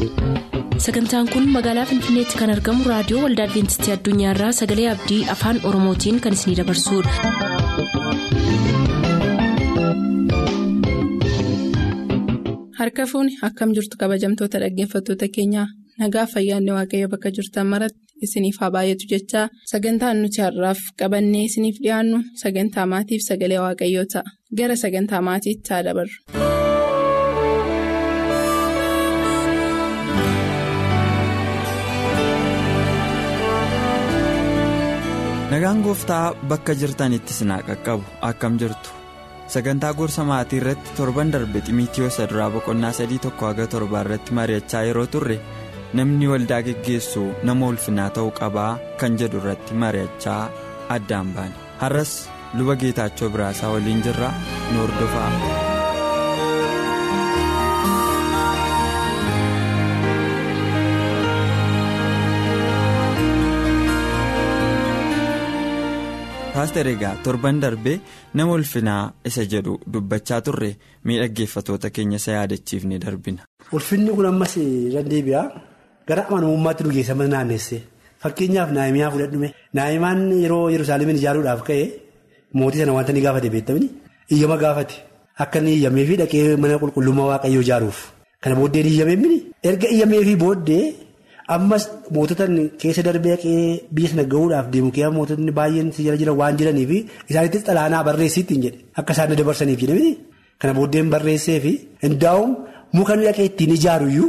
sagantaan kun magaalaa finfinneetti kan argamu raadiyoo waldaa adventistii addunyaarraa sagalee abdii afaan oromootiin kan isinidabarsudha. harka fuuni akkam jirtu kabajamtoota dhaggeeffattoota keenyaa nagaa fayyaanne waaqayyo bakka jirtan maratti isiniif haa baay'atu jechaa sagantaan nuti har'aaf qabannee isiniif dhiyaannu sagantaa maatiif sagalee waaqayyoo ta'a gara sagantaa maatiitti haa dabarru. nagaan gooftaa bakka jirtanitti sinaa qaqqabu akkam jirtu sagantaa gorsa maatii irratti torban darbe ximiitiyoos duraa boqonnaa sadii tokko haga torbaa irratti mari'achaa yeroo turre namni waldaa geggeessu nama ulfinaa ta'uu qabaa kan jedhu irratti mari'achaa addaan baane har'as luba geetaachoo biraasaa waliin jirra nu hordofaa. paaster egaa torban darbee nama ulfinaa isa jedhu dubbachaa turre miidhaggeeffatoota keenya isa yaadachiifne darbina. ulfinni kun ammas dandeebi'aa gara amanamummaatti nu geessa naannessee fakkeenyaaf naayimiyaa fudhadhume naayimaan yeroo yerusaalemiin ijaaruudhaaf ka'e mootii sana wanta ni gaafate beektamni iyyama gaafate akka inni iyyamee fi dhaqee mana qulqullummaa waaqayyoo ijaaruuf kana booddee ni iyyamee erga iyyamee fi booddee. ammas mootota keessa darbee dhaqee biyya sana gahuudhaaf deemu kee mootonni baay'een si jala jiran waan jiraniif isaanittis xalaanaa barreessiitti jedhe akka isaan na dabarsaniif jedhame kana booddeen barreessee fi hundaa'uun muka dhaqee ittiin ijaaruyyuu.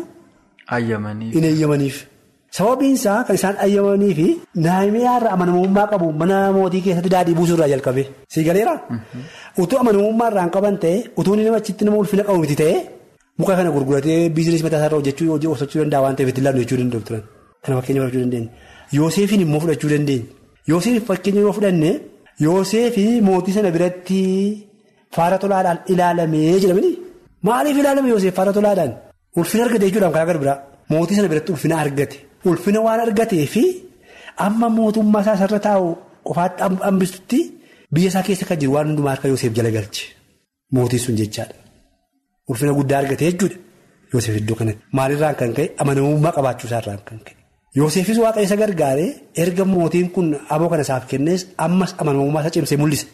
hin eeyyamaniif. sababiinsaa kan isaan eeyyamanii fi naayimiyaarra amanamummaa qabu mana mootii keessatti daadhii buusuurraa jalqabe siigaleera. utuu amanamummaa irraan qaban ta'e utuu inni namachitti nama ulfina qabu miti ta'e. muka kana gurguratee biizinees mataa isaarra hojjechuu hojii hojjechuu danda'a waan ta'eef itti ilaallu jechuu danda'u turan kana fakkeenya fudhachuu dandeenya yooseefin immoo fudhachuu dandeenya yooseef fakkeenya yoo fudhanne yooseefi mootii sana biratti faara tolaadhaan ilaalamee jedhamani maaliif ilaalame yooseef faara tolaadhaan ulfina argate jechuudhaan karaa gara biraa mootii sana biratti ulfina argate ulfina waan argatee fi amma mootummaa isaa sarara taa'u qofaatti hambistutti biyya isaa keessa kan jiru waan hundumaa harka yooseef jala galche mootii sun jechaadha. Ulfina guddaa argate jechuudha Yoosef iddoo kanatti maalirraan kan ka'e amanamummaa qabaachuusaarraan kan ka'e Yoosefis waaqa isa gargaaree erga mootiin kun aboo kana isaaf kennees ammas amanamummaa isa cimsee mul'ise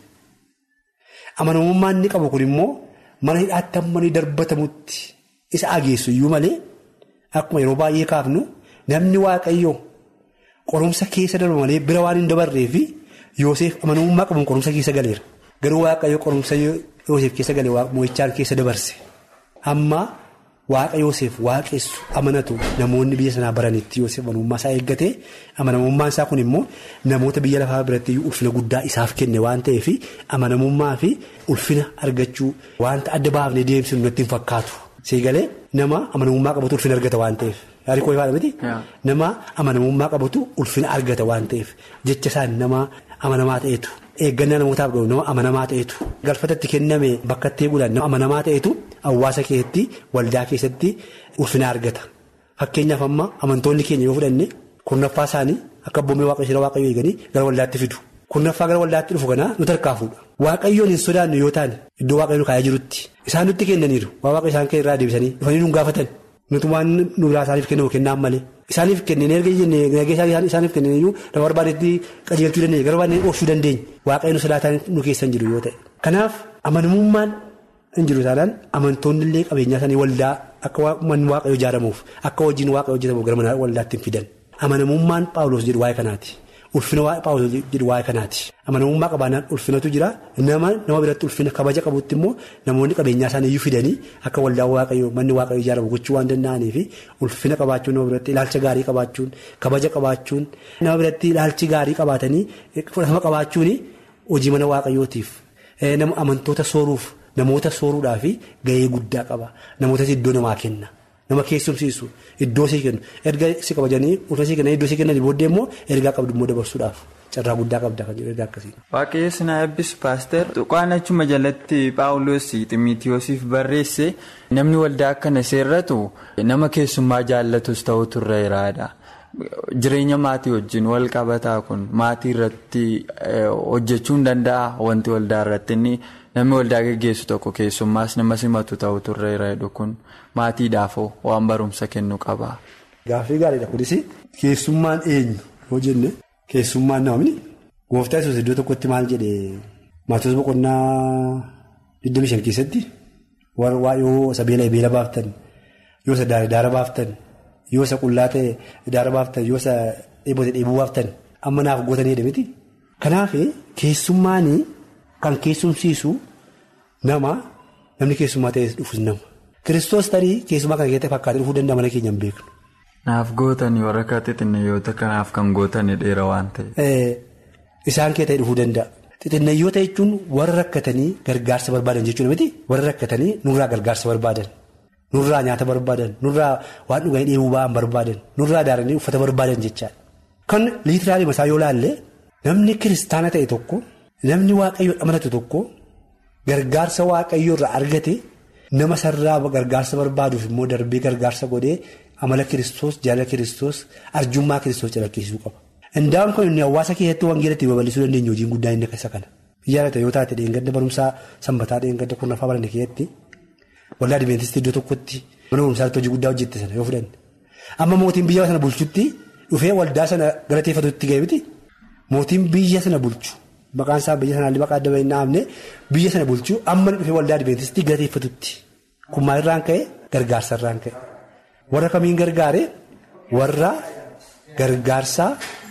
amanamummaan inni qabu kun immoo mana hidhaatti amma inni darbatamutti isa ageessu iyyuu malee akkuma yeroo baay'ee kaafnu namni waaqayyoo qorumsa keessa darba malee bira waan hin dabarreefi Yoosef amanamummaa qabuun qorumsa keessa galeera garuu waaqayyoo qorumsa Yoosef keessa galee moo'ichaan keessa dabarse. Amma waaqa Yoosef waaqessu amanatu namoonni biyya sanaa baranitti Yoosef amanamummaa isaa eeggate amanamummaan isaa kun immoo namoota biyya lafaa biratti ulfina guddaa isaaf kenne waan ta'eef amanamummaa fi ulfina argachuu wanta adda baafnee deemsinu natti hin fakkaatu. Seegalee nama amanamummaa qabatu ulfina argata waan ta'eef yaadii koo ifaadha miti. Nama amanamummaa qabatu ulfina argata waan ta'eef jecha isaan nama amanamaa ta'etu. Eeggannaa namootaaf gahu nama amanamaa ta'etu galfatatti kenname bakka itti eeguudhaan nama amanamaa ta'etu hawaasa keessatti waldaa keessatti ulfina argata fakkeenyaaf amma amantoonni keenya yoo fudhanne kurnaffaa isaanii akka abboomee waaqayyo waaqayyo eeganii gara waldaatti fidu kurnaffaa gara waldaatti dhufu kanaa nu tarkaafuudha waaqayyoon hin sodaannu yoo taane iddoo waaqayyoon kaayee jirutti isaan nutti kennaniiru waa waaqayyo isaan irraa deebisanii dhufanii nu gaafatan nuti waan nu biraa isaaniif kennamu kennaan malee. Isaaniif kenneen erga jennee nageessaa isaaniif kenneen iyyuu nama barbaadetti qajeelchuu dandeenya gara barbaadne oofshuu dandeenya waaqayyo nu sodaataan nu keessan jiru yoo ta'e. Kanaaf amanamummaan hin jiru taanaan amantoonni illee qabeenyaa isaanii waldaa akka manni waaqayyo ijaaramuuf akka hojiin waaqayyo hojjetamuuf gara mana waldaatti hin fidan. Amanamummaan Paawuloos jedhu waa'ee kanaati. Ulfina Paawuloos jedhu waa'ee kanaati. Amanamummaa qabaannaan ulfinatu jira nama nama biratti ulfina kabaja qabutti immoo namoonni qabeenyaa isaanii iyyuu fidanii akka waldaa waaqayyo manni waaqayyo ijaaramu gochuu waan danda'aniif ulfina qabaachuun nama biratti ilaalcha gaarii qabaachuun kabaja qabaachuun nama biratti ilaalchi gaarii qabaatanii fudhatama qabaachuun hojii mana waaqayyootiif nama amantoota sooruuf namoota sooruudhaaf gahee guddaa qaba namoota iddoo namaa kenna. Nama keessumsiisu iddoo sii kennu erga si kabajanii ulfa sii kennanii iddoo sii kennanii booddee immoo ergaa qabdu immoo dabarsuudhaaf carraa guddaa qabda kan jedhu ergaa akkasii. Waaqayyo sinaa eebbisu paaster tuqaan achuma jalatti paawuloos ximiitiyoosiif barreesse namni waldaa akkana seerratu nama keessummaa jaallatus ta'uu turreeraadha. Jireenya maatii wajjin wal qabataa kun maatii irratti hojjechuu hin danda'a wanti waldaa irratti inni namni waldaa geggeessu tokko keessummaas nama simatu ta'u turreera jedhu kun maatiidhaafoo waan barumsa kennu qaba. Gaaffii gaariidha kunis keessummaan eenyu yoo jenne keessummaan namni gooftaa yesuus iddoo tokkotti maal jedhee maatota boqonnaa 25 keessatti yoo isa beela beela baaftan yoo isa daara baaftan yoo isa qullaa ta'e daara baaftan yoo isa dheebote dheebuu baaftan amma naaf gootanii jedhameti. Kanaaf keessummaan kan keessumsiisu nama namni keessummaa ta'ee dhufus nama. Kiristoos tarii keessummaa kana keessatti fakkaatee dhufuu danda'a mana keenya hin beeknu. Naaf gootanii warra xixinnayoota kanaaf kan gootanii dheera waan ta'eef. Isaan kee ta'e dhufuu danda'a. Xixinnayoota jechuun warra rakkatanii gargaarsa barbaadan jechuudha miti warra rakkatanii nurraa gargaarsa barbaadan nurraa nyaata barbaadan nurraa waan dhuganii dheebuu ba'an barbaadan nurraa daaranii uffata barbaadan jechaadha. Kan liitiraalee masaa yoo laalle namni kiristaana ta'e tokko namni waaqayyo amanatu tokko gargaarsa waaqayyo irraa argate nama sarraa gargaarsa barbaaduuf immoo darbee gargaarsa godhee amala kiristoos jaalala kiristoos arjummaa kiristoos calaqqisiisuu qaba. Indaa'uun kun inni hawaasa keessatti wangeelatti babal'isuu dandeenyu hojiin guddaa inni isa kana. Ijaarrata yoo taate dheengadda barumsaa sanbataa dheengadda kurnaffaa baranne keessatti waldaa Adiveentistii iddoo tokkotti mana barumsaatti hojii guddaa hojjette sana yoo fudhanne. Amma mootiin biyya sana bulchutti dhufee waldaa sana galateeffatutti ga'e miti mootiin biyya sana bulchu maqaan isaa biyya sanaallee maqaa adda bahee naafne biyya sana bulchu amma dhufee waldaa Adiveentistii galateeffatutti kun maalirraan ka'e gargaarsarraan ka'e warra kamiin gargaare warra gargaarsaa.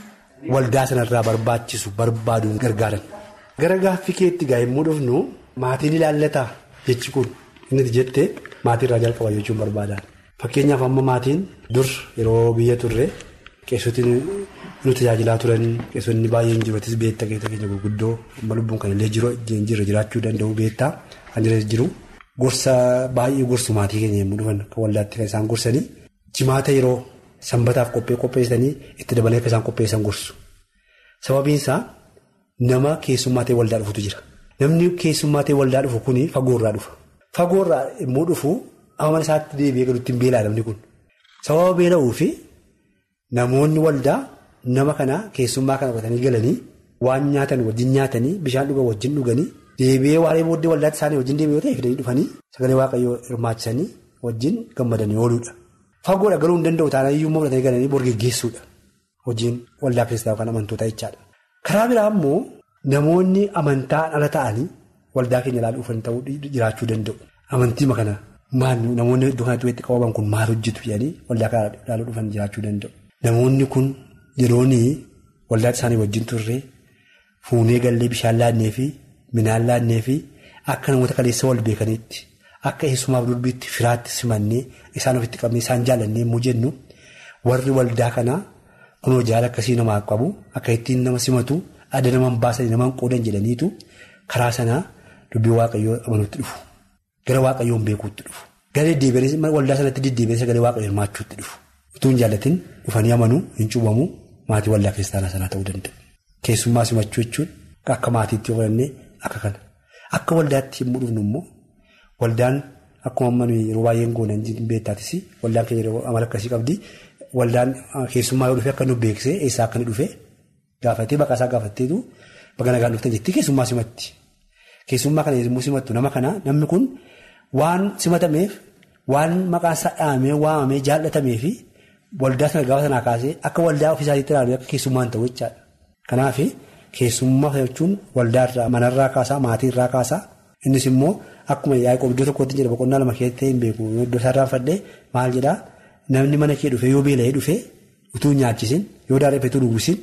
Waldaa sanarraa barbaachisu barbaaduun gargaaran. Gara gaaffii keetti gaa yommuu dhufnu maatiin ilaallataa jechi kun inni jettee maatiirraa jalqaba jechuun barbaadan. Fakkeenyaaf amma maatiin dur yeroo biyya turre qeessoti nu tajaajilaa turan qeessonni baay'een jiru atis beektaa keessa keenya gurguddoo amma lubbuun kan illee jiru jirra jiraachuu danda'u beektaa kan jira jiru. Gorsa baay'ee gorsu maatii keenya yommuu dhufan kan waldaatti kan isaan gorsanii jimaata yeroo. Sanbataaf qophee qopheessanii itti dabalee akka isaan qopheessan gorsu. Sababiin isaa nama keessummaa ta'e waldaa dhufutu jira. Namni keessummaa ta'e waldaa dhufu kuni fagoorraa dhufa. Fagoorraa immoo dhufu amala isaatti deebi'ee galuutti hin beelaa namni kun. Sababa beela'uu fi namoonni waldaa nama kana keessummaa kana qabatanii galanii waan nyaatan wajjin nyaatanii bishaan dhugan wajjin dhuganii deebi'ee waaree booddee waldaatti isaanii wajjin deebi'ee yoo ta'e fidanii dhufanii sagalee waaqayyoo hirmaachisanii wajjin gammadanii ooluudha. Fagoodha galuu hin danda'u taanaan iyyuu fudhatanii galanii borgeggeessuudha. Hojiin waldaa kiristaanaa kan amantoota jechaadha. Karaa biraa immoo namoonni amantaan ala ta'anii waldaa keenya ilaaluuf ta'uu jiraachuu danda'u. Amantii kana maal namoonni iddoo kanatti walitti qabaman kun maal hojjetu jedhanii waldaa kana ilaaluu dhufan jiraachuu danda'u. Namoonni kun yeroon waldaa isaanii wajjin turre fuunee gallee bishaan laannee fi midhaan laannee fi akka namoota kaleessa wal beekanitti. Akka eessumaaf durbiitti firaatti simannee isaan ofitti qabnee isaan jaallannee immoo jennu warri waldaa kanaa kunoo jaala akkasii namaa qabu akka ittiin nama simatu adda namaan baasanii namaan qoodan jedhaniitu karaa sanaa dubbii waaqayyoo amanuutti dhufu. Gara waaqayyoon beekuutti dhufu. Gara deddeebi'anii waldaa sanatti deddeebi'anii sagalee waaqayyoo hirmaachuutti dhufu. Utuu hin jaallatin dhufanii amanuu hin cuubamu maatii waldaa kiristaanaa sanaa ta'uu danda'u. Keessummaa simachuu jechuun akka maatiitti yoo fudhannee akka kana. Akka waldaatti yommuu dhufnu immoo. Waldaan akkuma ammanuu yeroo baay'een goonan beektaatis waldaan keenya yeroo amala akkasii qabdi waldaan keessummaa yoo dhufe akka nu beeksisee eessaa akka inni dhufe gaafatee baqaa isaa gaafatteetu baga nagaan dhuftan jettee keessummaa simatti. Keessummaa kana yommuu simattu nama kana namni kun waan simatameef waan maqaan isaa dhahamee waamamee jaallatameef fi waldaa sana gaafa sanaa kaasee akka waldaa ofiisaatti ilaalu akka keessummaan ta'u jechaadha. Kanaaf keessummaa jechuun waldaarraa manarraa kaasaa maatiirraa kaasaa innis immoo. Akkuma yaa'ii iddoo tokkotti jedha boqonnaa lama keessatti hin beeku iddoo isaarraa fadhee maal jedhaa namni mana kee dhufee yoo beela'ee dhufee utuu nyaachisin yoo daareeffatu dhugusin.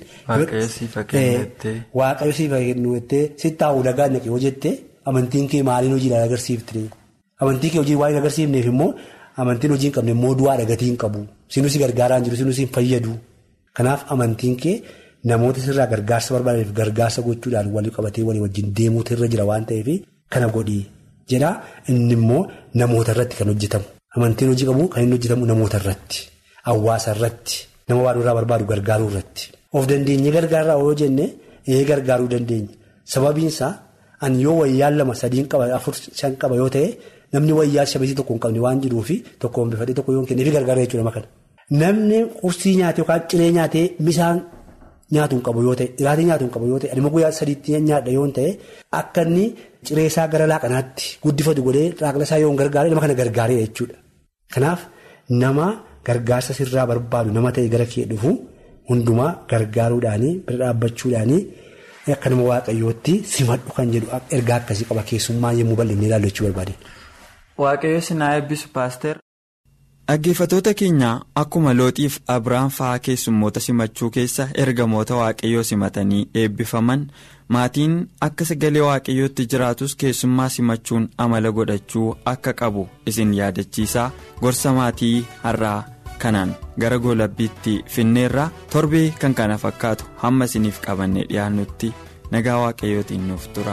Waaqayyo siifa kennuuttee sitti taa'uu dhagaa naqe yoo jettee amantiin kee maaliin hojiidhaan agarsiifte amantii kee hojii waan hin agarsiifneef immoo amantiin hojii hin qabne immoo du'aa dhagatii hin qabu sinus gargaaraan jiru sinus hin fayyadu kanaaf amantiin kee namoota sirraa gargaarsa barbaadaniif gargaarsa gochuudhaan walii qabatee walii wajjin deemuutu irra jira waan ta'eef kana godhii. jedhaa inni immoo namoota irratti kan hojjetamu amantiin hojii qabu kan inni hojjetamu namoota irratti hawaasa irratti nama waan irraa barbaadu gargaaruu irratti of dandeenye gargaaraa yoo jenne ee gargaaruu dandeenya sababiinsaa ani yoo wayyaa lama sadiin qaba afur shan qaba yoo ta'e namni wayyaa shabiisii tokko hin qabne waan jiruufi tokko hin bifadhee tokko yoo hin kenneefi gargaara jechuudha makana. Namni qursii nyaatee yookaan ciree nyaatee bishaan nyaatu hin qabu yoo ta'e dhugaatii nyaatu hin qabu yoo ta'e adeema guyyaa sadiitti nyaadha yoo ta'e akka inni ciree isaa gara laaqanaatti guddifatu godhee raaqla isaa yoo hin gargaaree nama kana gargaareera jechuudha. Kanaaf nama gargaarsa sirraa barbaadu nama ta'e gara kee dhufu hundumaa gargaaruudhaanii bira dhaabbachuudhaanii akka nama waaqayyootti simadhu kan jedhu ergaa akkasii qaba keessummaa yommuu bal'innee ilaallu jechuu barbaade. Waaqayyo sinaa eebbisu paaster. Dhaggeeffatoota keenya akkuma looxiif Abiraan fa'aa keessummoota simachuu keessa ergamoota waaqayyoo simatanii eebbifaman maatiin akka sagalee waaqayyootti jiraatus keessummaa simachuun amala godhachuu akka qabu isin yaadachiisaa gorsa maatii har'aa kanaan gara goolabbiitti finneerraa torbee kan kana fakkaatu hamma isiniif qabannee dhiyaannutti nagaa waaqayyootiin nuuf tura.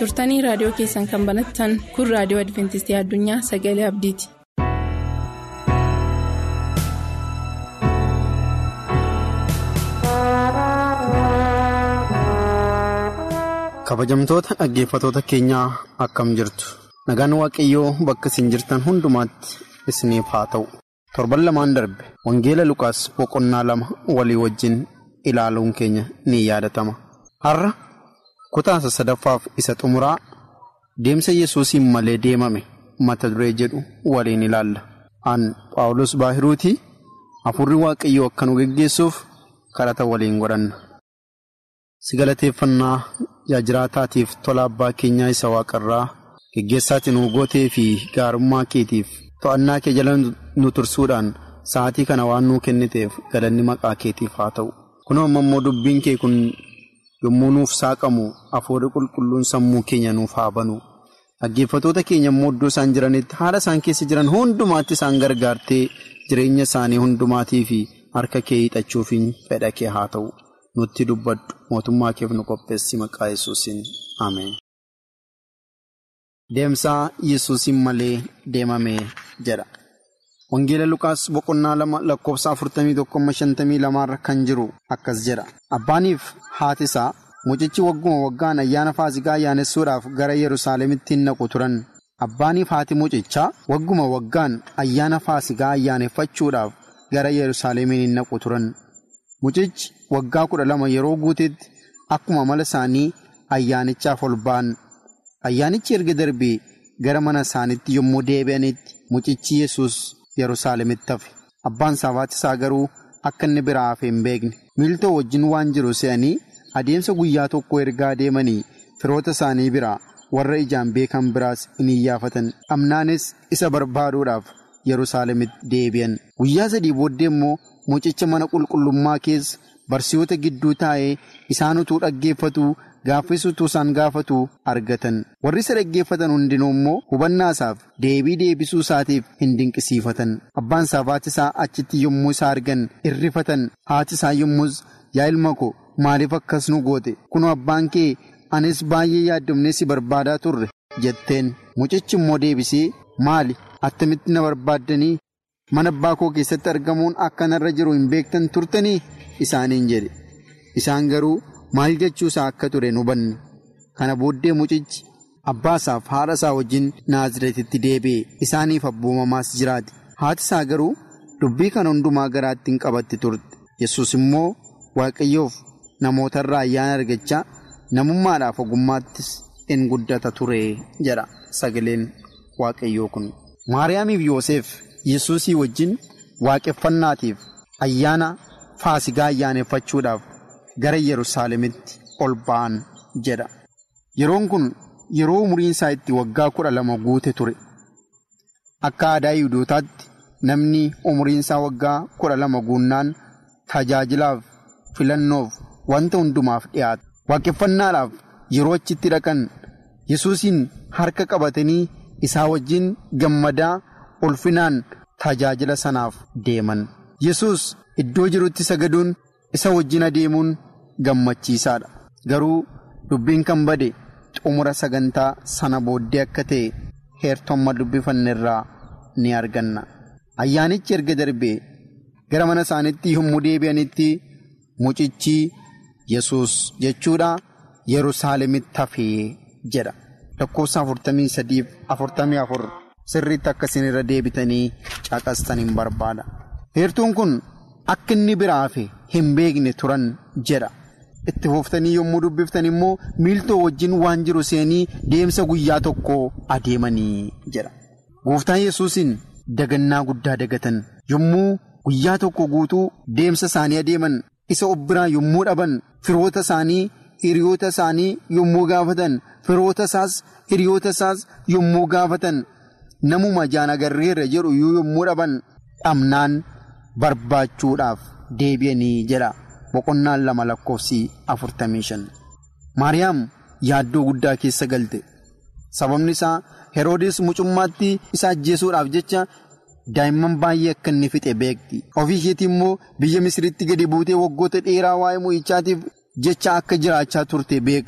turtanii raadiyoo keessan kan banattan kun raadiyoo adventistii addunyaa sagalee abdiiti. kabajamtoota dhaggeeffatoota keenyaa akkam jirtu nagaan waaqayyoo bakka isin jirtan hundumaatti isiniif haa ta'u torban lamaan darbe wangeela lukaas boqonnaa lama walii wajjin ilaaluun keenya ni yaadatama har'a kutaasa sadaffaaf isa xumuraa deemsa yesuusiin malee deemame mata duree jedhu waliin ilaalla aan paawulos baahiruutii hafuurri waaqayyoo akka nu geggeessuuf kadhata waliin godhanna. si galateeffannaa yaa jiraataatiif tola abbaa keenyaa isa waaqarraa geggeessaatti nu gootee fi gaarummaa keetiif to'annaa kee jala nu tursuudhaan sa'aatii kana waan nuu kenniteef galanni maqaa keetiif haa ta'u kunoo amma immoo dubbiin kee kun yommuu nuuf saaqamu hafuurri qulqulluun sammuu keenya nuuf haa banu dhaggeeffatoota keenya immoo iddoo isaan jiranitti haala isaan keessa jiran hundumaatti isaan gargaartee jireenya isaanii hundumaatii fi harka kee hiixachuufiin fedha kee haa ta'u. nutti dubbadhu mootummaa keef nu qopheessi maqaa yesuusin ameen. Deemsaa yesuusin malee deemame jedha. Wangeela Lukaas boqonnaa lama lakkoofsa afurtamii tokkomma shantamii lamaarra kan jiru akkas jedha. Abbaaniif haati isaa mucichi wagguma waggaan ayyaana faasikaa ayyaanessuu gara Yerusaalemitti hin naqu turan. Abbaaniif haati mucichaa wagguma waggaan ayyaana faasikaa ayyaaneffachuudhaaf gara Yerusaalemiin hin naqu turan. Mucichi waggaa kudha lama yeroo guutetti akkuma mala isaanii ayyaanichaaf ol ba'an. Ayyaanichi erga darbee gara mana isaaniitti yommuu deebi'anitti mucichi yesus Yerusaalemitti hafe. Abbaan saafaati isaa garuu akka inni biraa hafe hin beekne. Miiltoo wajjin waan jiru se'anii adeemsa guyyaa tokko ergaa deemanii firoota isaanii biraa warra ijaan beekan biraas in iyyaafatan. Amnaanis isa barbaaduudhaaf Yerusaalemitti deebi'an. Guyyaa sadii booddee immoo mucicha mana qulqullummaa keessa barsiisota gidduu taa'ee isaan utuu dhaggeeffatu gaaffis utuu isaan gaafatu argatan warri isa dhaggeeffatan hundinuu immoo hubannaa isaaf deebii deebisuu isaatiif hin dinqisiifatan abbaan isaa haati isaa achitti yommuu isaa argan irrifatan haati isaa yommus yaa ilma ko maaliif akkas nu goote kunoo abbaan kee anis baay'ee yaaddofnee si barbaadaa turre jetteen mucichi immoo deebisee maali attamitti na barbaaddanii. mana abbaa koo keessatti argamuun akka narra jiru hin beektan turtanii isaaniin jedhe isaan garuu maal jechuusaa akka ture hin hubanne kana booddee mucichi abbaa isaaf haadha isaa wajjin naaziretitti deebi'e isaaniif abboomamaas jiraate haati isaa garuu dubbii kana hundumaa garaatti hin qabatti turte yesus immoo waaqayyoof namootarraa ayyaana argachaa namummaadhaaf ogummaattis in guddata ture jedha sagaleen waaqayyoo kun maariyaamiif yoosef. yesuusii wajjin waaqeffannaatiif ayyaana faasigaa ayyaaneffachuudhaaf gara yerusaalemitti ol ba'an jedha yeroon kun yeroo umuriin isaa itti waggaa kudha lama guute ture akka aadaa yihuudootaatti namni umuriin isaa waggaa kudha lama guunnaan tajaajilaaf filannoof wanta hundumaaf dhiyaata waaqeffannaadhaaf yeroo achitti dhaqan yesuusiin harka qabatanii isaa wajjin gammadaa ulfinaan. tajaajila sanaaf deeman yesus iddoo jirutti sagaduun isa wajjin adeemuun gammachiisaadha garuu dubbiin kan bade xumura sagantaa sana booddee akka ta'e heertomma dubbifanne irraa ni arganna ayyaanichi erga darbee gara mana isaaniitti yommuu deebi'anitti mucichi yesus jechuudha yerusaalemitti hafee jedha lakkoofsa afurtamii sadiif afurtamii afur. sirriitti akkasiin irra deebitanii caqastan hin barbaada heertuun kun akka inni biraa hafe hin beekne turan jedha itti fuuftanii yommuu dubbiftan immoo miiltoo wajjin waan jiru seenii deemsa guyyaa tokko adeemanii jedha gooftaan yesuusin dagannaa guddaa dagatan yommuu guyyaa tokko guutuu deemsa isaanii adeeman isa of biraa yommuu dhaban firoota isaanii hiriyoota isaanii yommuu gaafatan firoota isaas hiriyoota isaas yommuu gaafatan. namuma ijaan agarreerra jedhu iyyuu yommuu dhaban dhabnaan barbaachuudhaaf deebi'anii jedha boqonnaan lama lakkoofsi afurtamii shan maariyaam yaaddoo guddaa keessa galte sababni isaa heroodis mucummaatti isa ajjeesuudhaaf jecha daa'imman baay'ee akka inni fixe beekti ofii isheetii immoo biyya misiritti gadi buutee waggoota dheeraa waa'ee mu'ichaatiif jecha akka jiraachaa turte beekti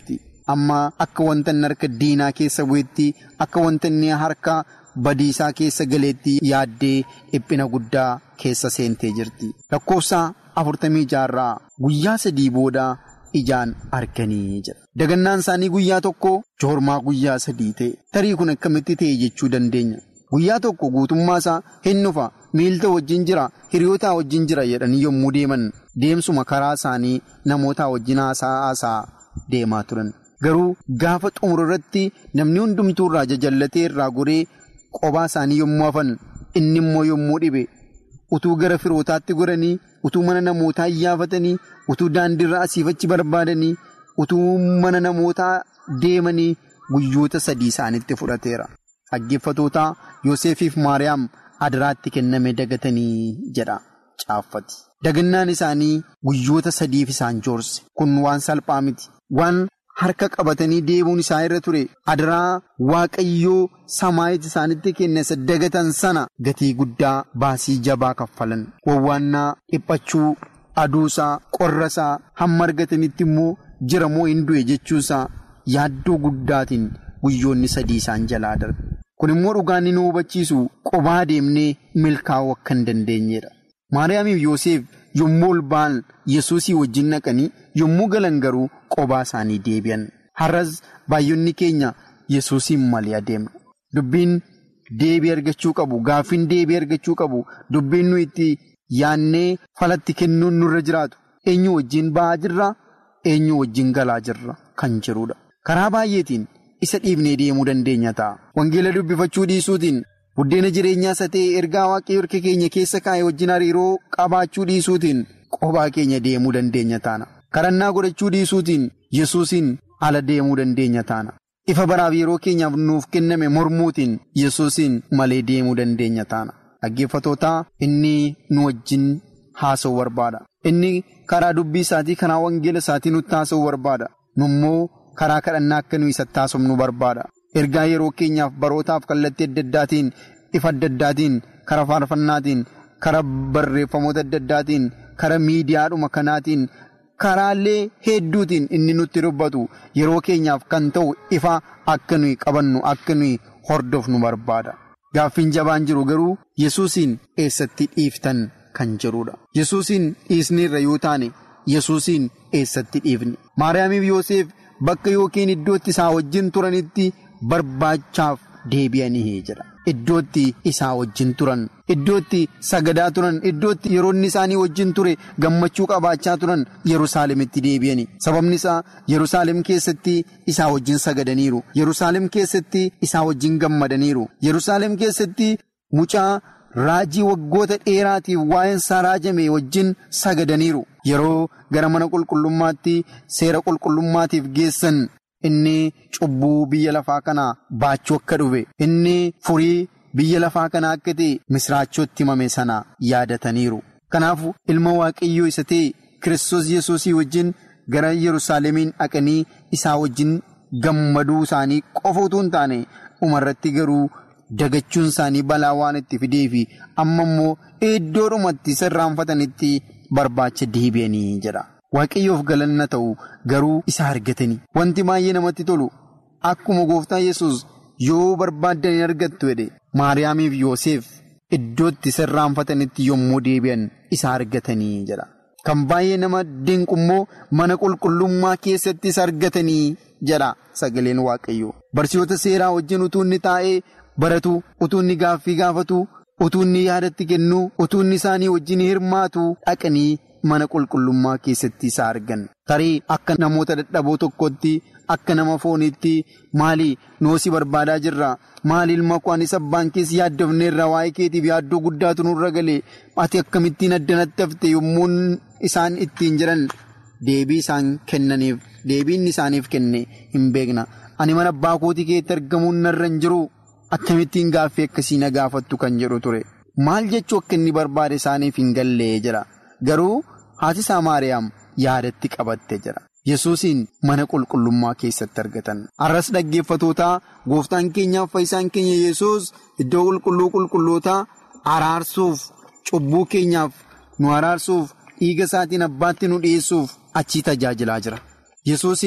amma akka wanta inni harka diinaa keessa bu'etti akka wanta inni harka badiisaa keessa galeetti yaaddee dhiphina guddaa keessa seentee jirti. Lakkoofsa afurtamii jaarraa guyyaa sadii booda ijaan arganii jira. Dagannaan isaanii guyyaa tokko joormaa guyyaa sadii ta'e tarii kun akkamitti ta'e jechuu dandeenya. Guyyaa tokko guutummaa isaa hin dhufa miilta wajjin jira hiriyootaa wajjin jira jedhanii yommuu deeman deemsuma karaa isaanii namoota wajjin haasaa deemaa turan. Garuu gaafa xumura irratti namni hundumtuu irraa jajallatee irraa goree qophaa isaanii yommuu hafan inni immoo yommuu dhibe utuu gara firootaatti goranii utuu mana namootaa iyyaafatanii utuu daandiirra asiifachi barbaadanii utuu mana namootaa deemanii guyyoota sadii isaanitti fudhateera. Dhaggeeffatootaa Yoosefiif Maariyaam adaraatti kenname dagatanii jedha caaffati. Dagannaan isaanii guyyoota sadiif isaan joorse kun waan salphaa miti waan harka qabatanii deemuun isaa irra ture adaraa waaqayyoo samaayiti isaanitti kenne dagatan sana gatii guddaa baasii jabaa kaffalan wawwaannaa dhiphachuu aduusaa qorrasaa hamma argatanitti immoo jira moo hin du'e jechuusaa yaaddoo guddaatiin guyyoonni sadii isaan jalaa darbe. Kun immoo dhugaan nu hubachiisu qobaa deemnee milkaa'uu akka hin dandeenyedha. Maariyaamiif Yoosef yommuu ol ba'an Yesuusii wajjin naqanii yommuu galan garuu qobaa isaanii deebi'an. Har'as baay'inni keenya Yesuusiin malee adeemna. Dubbiin deebii argachuu qabu, gaaffiin deebii argachuu qabu, dubbiin nu itti yaannee falatti kennuun nurra jiraatu. Eenyu wajjin ba'aa jirra, eenyu wajjin galaa jirra kan jirudha. Karaa baay'eetiin. isa dhiibnee deemuu dandeenya ta'a. Wangeela dubbifachuu dhiisuutiin buddeena jireenyaa isa ta'e ergaa waaqayyoo harka keenya keessa kaa'e wajjin hariiroo qabaachuu dhiisuutiin qobaa keenya deemuu dandeenya taana. Kadhannaa godhachuu dhiisuutiin Yesuusiin ala deemuu dandeenya taana. Ifa baraaf yeroo keenyaaf nuuf kenname mormuutiin Yesuusiin malee deemuu dandeenya taana. Dhaggeeffatootaa inni nu wajjin haasa'uu barbaada. Inni karaa dubbii isaatii karaa wangeela isaatii nutti haasa'uu barbaada. Nummoo karaa kadhannaa akka nuyi isatti haasofnu barbaada. Ergaa yeroo keenyaaf barootaaf kallattii adda addaatiin ifa adda addaatiin karaa faarfannaatiin karaa barreeffamoota adda addaatiin karaa miidiyaadhuma kanaatiin karaalee hedduutiin inni nutti dubbatu yeroo keenyaaf kan ta'u ifa akka nuyi qabannu akka nuyi hordofnu barbaada. Gaaffiin jabaan jiru garuu Yesuusiin eessatti dhiiftan kan jedhudha. Yesuusiin dhiisneerra yoo taane Yesuusiin eessatti dhiifne. Maariyaamiif Yoosef. Bakka yookiin iddootti isaa wajjin turanitti barbaachaaf deebi'anii jira. Iddootti isaa wajjin turan, iddootti sagadaa turan, iddootti yeroonni isaanii wajjin ture gammachuu qabaachaa turan Yerusaalemitti deebi'ani. Sababni isaa Yerusaalem keessatti isaa wajjin sagadaniiru. Yerusaalem keessatti isaa wajjin gammadaniiru. Yerusaalem keessatti mucaa raajii waggoota dheeraatiif waa'een isaa raajame wajjin sagadaniiru. Yeroo gara mana qulqullummaatti seera qulqullummaatiif geessan inni cubbuu biyya lafaa kanaa baachuu akka dhufe inni furii biyya lafaa kanaa akka ta'e misraachootti himame sana yaadataniiru. Kanaaf ilma waaqayyoo isa ta'e Kiristoos Yesuusii wajjin gara Yerusaalemiin dhaqanii isaa wajjin gammaduu isaanii qofa utuu hin taane dhumarratti garuu. Dagachuun isaanii balaa waan itti fidee fi amma immoo iddoodhumatti sirraanfatanitti barbaacha deebi'anii jedha. Waaqayyoof galanna ta'u garuu isa argatanii. Wanti baay'ee namatti tolu akkuma gooftaa yesus yoo barbaaddan hin argattu jedhe Maariyaamiif Yoosef iddootti sirraanfatanitti yommuu deebi'an isa argatanii jedha. Kan baay'ee nama dinqu immoo mana qulqullummaa keessatti isa argatanii jedha sagaleen waaqayyoo. Barsiisota seeraa wajjin utuu inni taa'ee. baratu utuu inni gaaffii gaafatu utuu inni yaadatti kennu utuu inni isaanii wajjin hirmaatu dhaqanii mana qulqullummaa keessatti isa argan tarii akka namoota dadhaboo tokkotti akka nama fooniitti maali noosi barbaadaa jirra maali ilma koo anis abbaan keessi yaaddofneerra waa'ee keetiif yaaddoo guddaatu nurra galee ati akkamittiin addanatti hafte yommuu isaan ittiin jiran deebii isaan kennaniif deebiin isaaniif kenne hin beekna ani mana abbaa kootii keessatti argamuun narra hin jiru. Akkamittiin gaaffii akkasii na gaafattu kan jedhu ture maal jechuu akka inni barbaade isaaniif hin gallee jira garuu haati isaa Maariyaam yaadatti qabatte jira Yesuusiin mana qulqullummaa keessatti argatan arras dhaggeeffatootaa gooftaan keenyaaf fayyisaan keenya Yesuus iddoo qulqulluu qulqullootaa araarsuuf cubbuu keenyaaf nu araarsuuf dhiiga isaatiin abbaatti nu dhiyeessuuf achii tajaajilaa jira Yesuusiin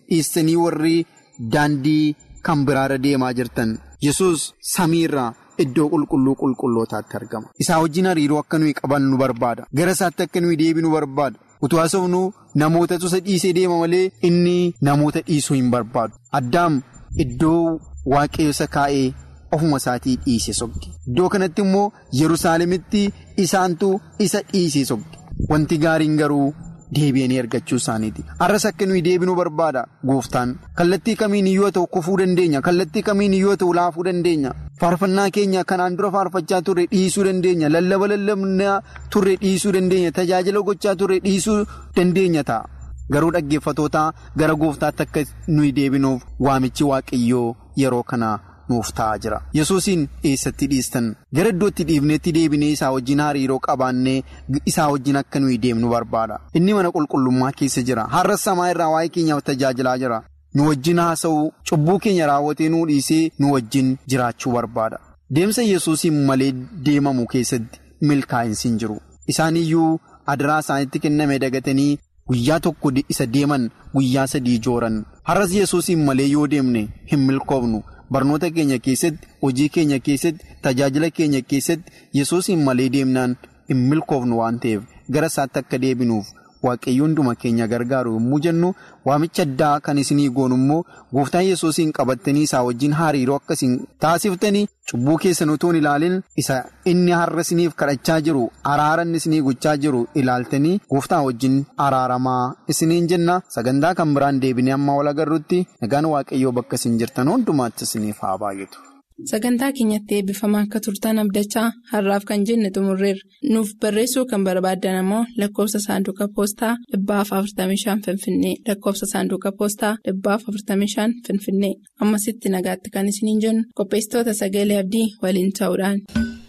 dhiistanii warri daandii kan biraarra deemaa jirtan yesus samiirraa iddoo qulqulluu qulqullootaatti argama. Isaa wajjin hariiroo akka nuyi qaban nu barbaada. Gara isaatti akka nuyi deebinu barbaada. Utuu haasofnu namoota isa dhiisee deema malee inni namoota dhiisuu hin barbaadu. Addaam iddoo waaqayyo isa kaa'ee ofuma isaatii dhiise sobde. Iddoo kanatti immoo Yerusaalemitti isaantu isa dhiisee sobde. Wanti gaariin garuu deebi'anii argachuu isaaniiti. Har'as akka nuyi deebinuu barbaada gooftaan. Kallattii kamiin yoo ta'u kufuu dandeenya. Kallattii kamiin yoo ta'u laafuu dandeenya. Faarfannaa keenya kanaan dura faarfachaa turre dhiisuu dandeenya. Lallaba lallabnaa turre dhiisuu dandeenya. Tajaajila gochaa turre dhiisuu dandeenya ta'a. Garuu dhaggeeffatootaa gara gooftaatti akka nuyi deebinuuf waamichi waaqayyoo yeroo kana nuuf ta'aa jira. Yesuusiin eessatti dhiistan gara iddootti dhiifneetti deebinee isaa wajjin hariiroo qabaannee isaa wajjin akka nuyi deemnu barbaada. Inni mana qulqullummaa keessa jira. Har'as samaa irraa waa'ee keenyaaf tajaajilaa jira. Nu wajjin haasa'uu cubbuu keenya raawwatee nuu dhiisee nu wajjin jiraachuu barbaada. Deemsa Yesuusiin malee deemamu keessatti milkaa'insi hin jiru. Isaan iyyuu adaraa isaanitti kenname dagatanii guyyaa tokko isa deeman guyyaa sadii jooran. Har'as Yesuusiin malee yoo deemne hin milkoofnu. Barnoota keenya keessatti hojii keenya keessatti tajaajila keenya keessatti Yesuusiin malee deemnaan hin milkoofnu waan ta'eef gara isaatti akka deebinuuf waaqayyo hunduma keenya gargaaru yommuu jennu waamicha addaa kan isinii goonu immoo gooftaan Yesuusiin qabattanii isaa wajjin hariiroo akkasiin taasiftanii cubbuu keessan utuu hin ilaalin isa inni har'a isiniif kadhachaa jiru araara inni isinii gochaa jiru ilaaltanii gooftaan wajjin araaramaa isiniin jenna sagantaa kan biraan deebinee amma wal agarrutti nagaan waaqayyoo bakka isin jirtan hundumaatti isiniif haa baay'atu. Sagantaa keenyatti eebbifamaa akka turtan abdachaa har'aaf kan jenne xumurreerra. Nuuf barreessuu kan barbaaddan ammoo lakkoofsa saanduqa poostaa dhibbaaf 45 Finfinnee lakkoofsa saanduqa poostaa dhibbaaf 45 Finfinnee ammasitti nagaatti kan isiniin jennu qopheessitoota sagalee abdii waliin ta'uudhaan.